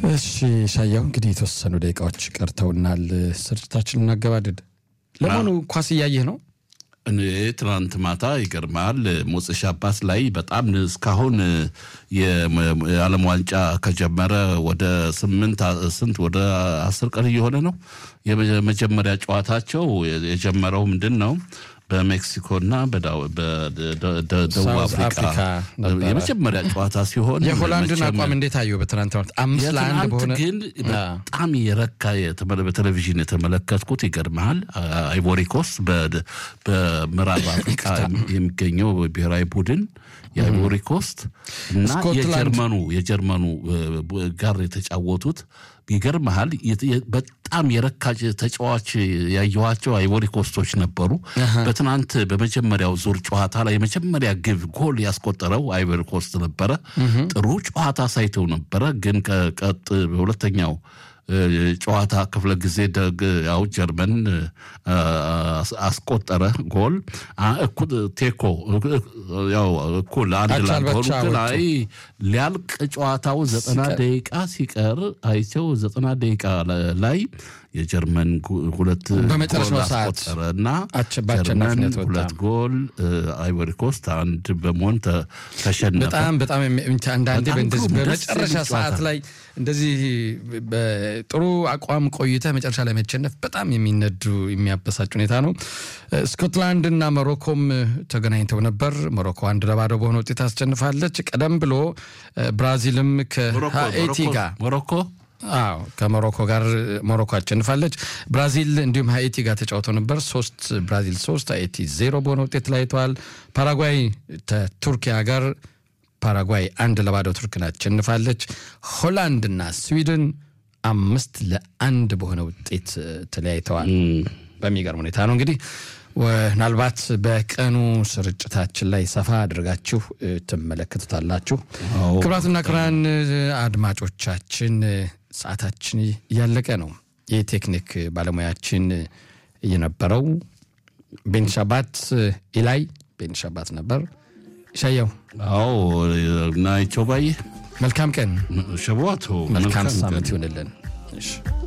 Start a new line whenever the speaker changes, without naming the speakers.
እሺ ሻያው እንግዲህ የተወሰኑ ደቂቃዎች ቀርተውናል። ስርጭታችን እናገባድድ። ለመሆኑ ኳስ እያየህ ነው?
እኔ ትናንት ማታ ይገርማል ሞጽሽ አባት ላይ በጣም እስካሁን የዓለም ዋንጫ ከጀመረ ወደ ስምንት ስንት ወደ አስር ቀን እየሆነ ነው። የመጀመሪያ ጨዋታቸው የጀመረው ምንድን ነው በሜክሲኮና በደቡብ አፍሪካ የመጀመሪያ ጨዋታ ሲሆን
የሆላንድን አቋም እንዴት አየሁ? በትናንት አምስት ለአንድ በሆነ
ግን በጣም የረካ በቴሌቪዥን የተመለከትኩት ይገርመሃል። አይቮሪኮስ በምዕራብ አፍሪካ የሚገኘው ብሔራዊ ቡድን የአይቮሪ ኮስት እና የጀርመኑ የጀርመኑ ጋር የተጫወቱት ይገርመሃል። በጣም የረካ ተጫዋች ያየኋቸው አይቮሪ ኮስቶች ነበሩ። በትናንት በመጀመሪያው ዙር ጨዋታ ላይ የመጀመሪያ ግብ ጎል ያስቆጠረው አይቮሪ ኮስት ነበረ። ጥሩ ጨዋታ ሳይተው ነበረ። ግን ቀጥ በሁለተኛው ጨዋታ ክፍለ ጊዜ ደግ ያው ጀርመን አስቆጠረ ጎል እኩል ቴኮ ያው እኩል አንድ ላንድ ላይ ሊያልቅ ጨዋታው ዘጠና ደቂቃ ሲቀር አይቸው ዘጠና ደቂቃ ላይ የጀርመን ሁለት
በመጨረሻው ሰዓት
አስቆጠረ እና ጀርመን ሁለት ጎል አይቮሪ ኮስት አንድ በመሆን ተሸነፈ።
በጣም በጣም አንዳንዴ በእንደዚህ በመጨረሻ ሰዓት ላይ እንደዚህ በጥሩ አቋም ቆይተ መጨረሻ ላይ መቸነፍ በጣም የሚነዱ የሚያበሳጭ ሁኔታ ነው። ስኮትላንድ እና ሞሮኮም ተገናኝተው ነበር። ሞሮኮ አንድ ለባዶ በሆነ ውጤት አስጨንፋለች። ቀደም ብሎ ብራዚልም ከሀኤቲ ጋር
ሞሮኮ
አዎ ከሞሮኮ ጋር ሞሮኮ አሸንፋለች። ብራዚል እንዲሁም ሀይቲ ጋር ተጫውተው ነበር። ሶስት ብራዚል ሶስት ሀይቲ ዜሮ በሆነ ውጤት ተለያይተዋል። ፓራጓይ ከቱርኪያ ጋር ፓራጓይ አንድ ለባዶ ቱርክን አሸንፋለች። ሆላንድና ስዊድን አምስት ለአንድ በሆነ ውጤት ተለያይተዋል። በሚገርም ሁኔታ ነው እንግዲህ ምናልባት በቀኑ ስርጭታችን ላይ ሰፋ አድርጋችሁ ትመለከቱታላችሁ። ክቡራትና ክቡራን አድማጮቻችን ሰዓታችን እያለቀ ነው። የቴክኒክ ባለሙያችን የነበረው ቤንሻባት ኢላይ ቤንሻባት ነበር። ሻየው
አዎ ናይቸው ባየ
መልካም ቀን
ሸቧቶ
መልካም ሳምንት ይሆንልን።